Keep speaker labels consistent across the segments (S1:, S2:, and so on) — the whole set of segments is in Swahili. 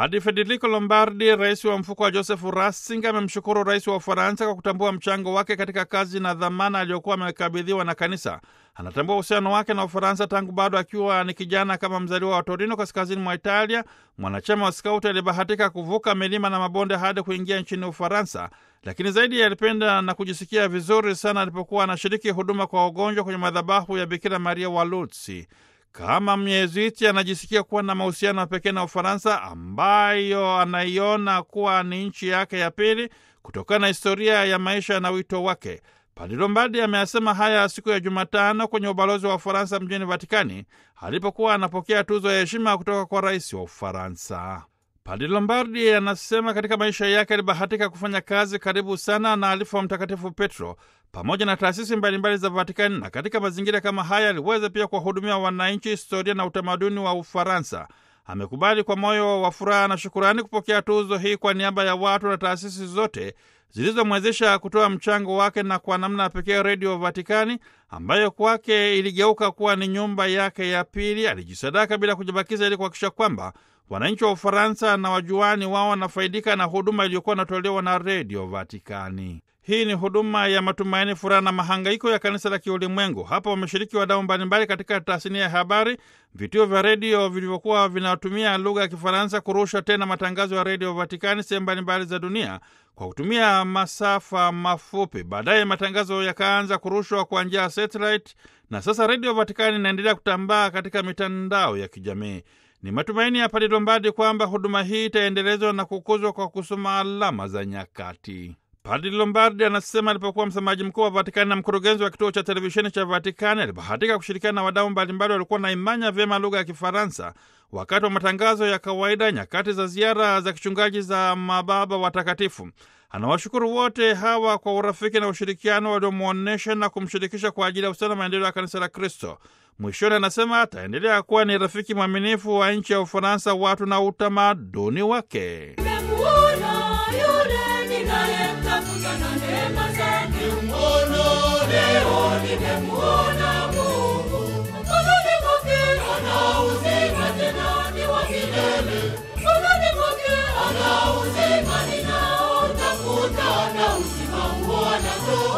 S1: Padre Federico Lombardi, rais wa mfuko wa Joseph Ratzinger, amemshukuru rais wa Ufaransa kwa kutambua mchango wake katika kazi na dhamana aliyokuwa amekabidhiwa na kanisa. Anatambua uhusiano wake na Ufaransa tangu bado akiwa ni kijana, kama mzaliwa wa Torino, kaskazini mwa Italia, mwanachama wa skauti aliyebahatika kuvuka milima na mabonde hadi kuingia nchini Ufaransa. Lakini zaidi alipenda na kujisikia vizuri sana alipokuwa anashiriki huduma kwa wagonjwa kwenye madhabahu ya Bikira Maria wa Lourdes. Kama Myezuiti anajisikia kuwa na mahusiano ya pekee na Ufaransa ambayo anaiona kuwa ni nchi yake ya pili kutokana na historia ya maisha na wito wake. Padre Lombardi ameyasema haya siku ya Jumatano kwenye ubalozi wa Ufaransa mjini Vatikani alipokuwa anapokea tuzo ya heshima kutoka kwa rais wa Ufaransa. Padre Lombardi anasema katika maisha yake alibahatika kufanya kazi karibu sana na alifu wa Mtakatifu Petro pamoja na taasisi mbalimbali za Vatikani, na katika mazingira kama haya aliweza pia kuwahudumia wananchi, historia na utamaduni wa Ufaransa. Amekubali kwa moyo wa furaha na shukurani kupokea tuzo hii kwa niaba ya watu na taasisi zote zilizomwezesha kutoa mchango wake, na kwa namna ya pekee Redio Vatikani ambayo kwake iligeuka kuwa ni nyumba yake ya pili. Alijisadaka bila kujibakiza ili kuhakikisha kwamba wananchi wa Ufaransa na wajuani wao wanafaidika na huduma iliyokuwa inatolewa na Redio Vatikani. Hii ni huduma ya matumaini, furaha na mahangaiko ya kanisa la kiulimwengu. Hapa wameshiriki wadau mbalimbali katika tasnia ya habari, vituo vya redio vilivyokuwa vinatumia lugha ya Kifaransa kurusha tena matangazo ya Redio Vatikani sehemu mbalimbali za dunia kwa kutumia masafa mafupi. Baadaye matangazo yakaanza kurushwa kwa njia ya satellite, na sasa Redio Vatikani inaendelea kutambaa katika mitandao ya kijamii. Ni matumaini ya Padre Lombardi kwamba huduma hii itaendelezwa na kukuzwa kwa kusoma alama za nyakati. Padre Lombardi anasema alipokuwa msemaji mkuu wa Vatikani na mkurugenzi wa kituo cha televisheni cha Vatikani, alibahatika kushirikiana na wadau mbalimbali walikuwa naimanya vyema lugha ya Kifaransa wakati wa matangazo ya kawaida, nyakati za ziara za kichungaji za mababa watakatifu. Anawashukuru wote hawa kwa urafiki na ushirikiano waliomwonyesha na kumshirikisha kwa ajili ya ustawi na maendeleo ya kanisa la Kristo. Mwishoni anasema ataendelea kuwa ni rafiki mwaminifu wa nchi ya Ufaransa, watu na utamaduni wake.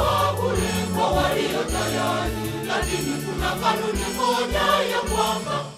S2: Lakini kuna kanuni moja ya kwamba